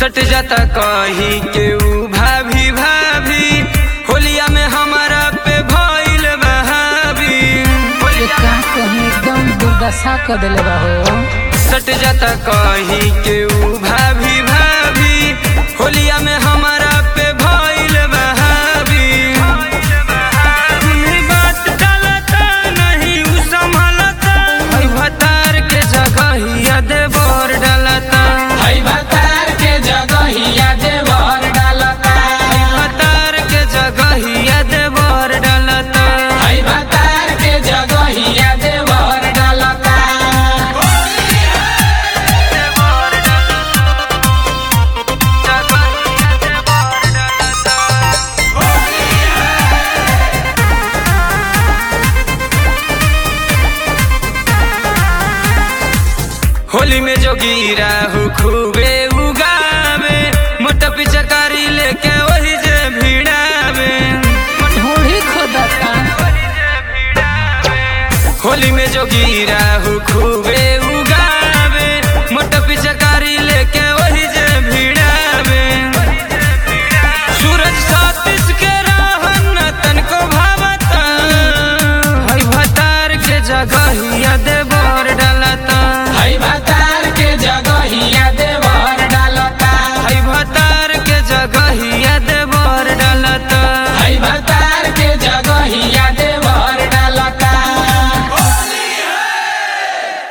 सट जाता कही के ऊ भाभी भाभी होलिया में हमारा पे भइल बहावी ये का कहीं एकदम दुर्दशा कर दिले बा हो सट जाता कही के ऊ भाभी भाभी होलिया में हमारा पे भइल बहावी तुम्ही बात डालता नहीं ऊ संभालता हई भतार के जगहिया देवर डालता हई भतार के जगहिया देवर डालता भतार के जगहिया देवर डालता हई भतार के जगहिया देवर डालता होली में जो गिरा हो खूबे उगावे मोटा पिचकारी लेके वही जे भिड़ावे ढूढ़ी खोदता होली में जो गिरा